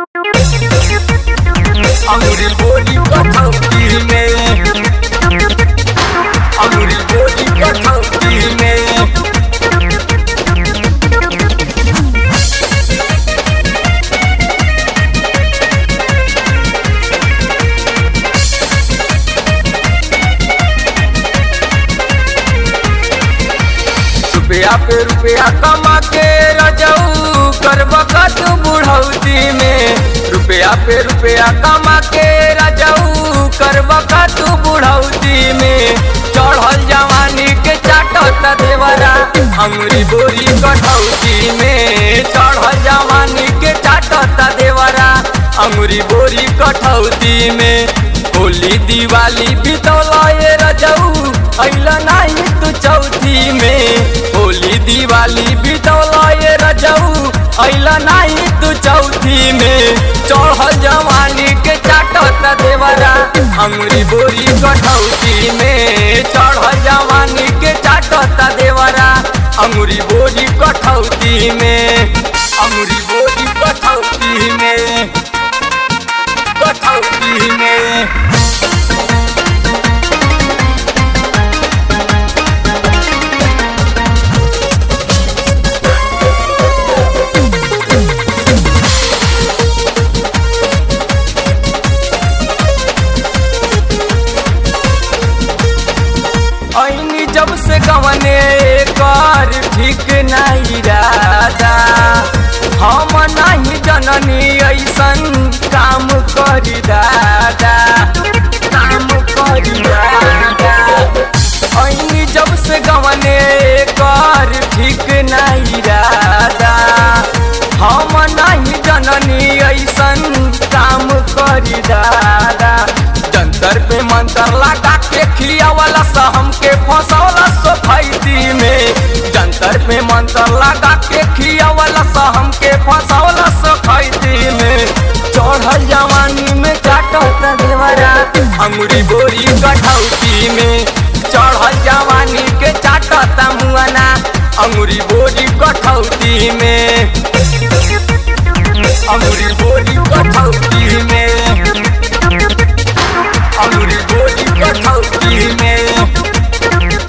अंगूरी बोली कठौती में अंगूरी बोली कठौती में रुपया पे रुपया कमा के रजऊ करब कत बुढ़ौती में रुपया पे रुपया कमा के रजऊ करब कत बुढ़ौती में चढ़ल जवानी के चाटत देवरा अंगुरी बोरी कठौती में चढ़ल जवानी के चाटत देवरा अंगुरी बोरी कठौती में होली दिवाली बितौला ये रजऊ अइला नहीं तू चौथी में होली दिवाली बितौला ये रजऊ अइला नहीं तू चौथी में चढ़ल जवानी के चाटत देवरा अंगुरी बोरी कठौती में चढ़ल जवानी के चाटत देवरा अंगुरी बोरी कठौती में अंगुरी बोरी कठौती में कठौती में ऐनी जब से गवने कर ठीक नहीं राजा हम नहीं जननी ऐसन काम करी दादा काम करी दादा ऐनी जब से गवने कर ठीक नहीं राजा हम नहीं जननी ऐसन काम करी दादा जंतर पे मंतर लगा के खियावला सा हमके फंसौला सोफाइती में जंतर पे मंतर लगा के खियावला सा हमके फंसौला सोफाइती में चढ़ल जवानी में काटत देवरा अंगुरी बोरी कठौती में चढ़ल जवानी के चाटत मुआना अंगुरी बोरी कठौती में अंगुरी बोरी कठौती में अंगुरी बोली कठौती में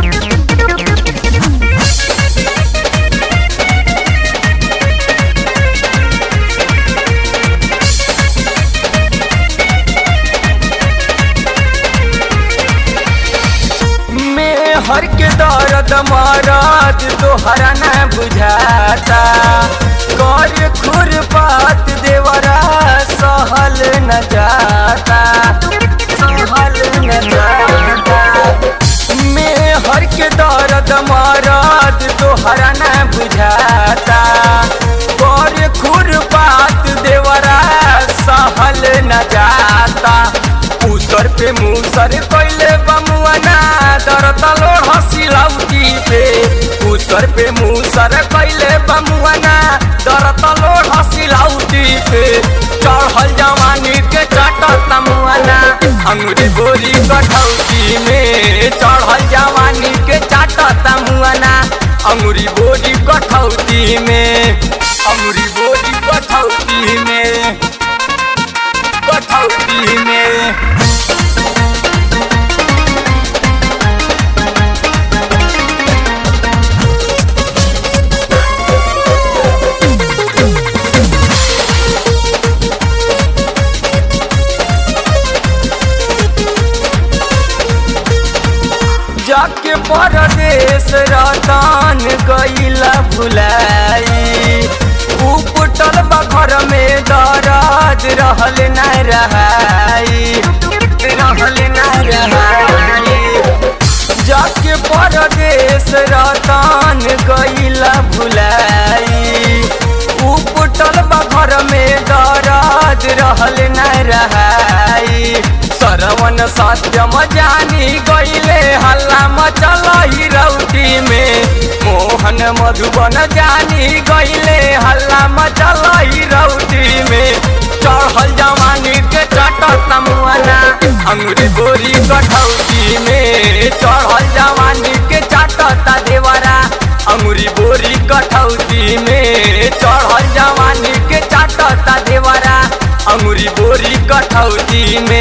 में हर के दर्द मरद तोहरा न बुझाता कर खुर बात देवरा सहल न जाता सहल न जाता में हर के दर्द मरद तोहरा न बुझाता कर खुर बात देवरा सहल न जाता उसर पे मुसर कैले बमुआना दरत लोढ़ हसिलौटी पे उसर पे मुसर कैले बमुआना दरत लोढ़ हसिलौटी पे चढ़ल जवानी के चटत मुआना अंगुरी बोरी कठौती में चढ़ल जवानी के चाटत मुआना अंगुरी बोरी कठौती में अंगुरी बोरी कठौती में कठौती में जाके परदेश रतन गईला भुलाई उपटल बखर में दराज रहल न रहाई रहल न रहाई जाके परदेश रतन गईला भुलाई उपटल बखर में दराज रहल न रहाई सरवन सत्यम जानी गईले हल्ला मचल रौटी में मोहन मधुबन जानी गईले हल्ला मचल रौटी में चढ़ल जवानी के चटत मुआना अंगुरी बोरी कठौती में चढ़ल जवानी के चटत देवरा अंगुरी बोरी कठौती में चढ़ल जवानी के चाट काटता देवरा अंगुरी बोरी कठौती में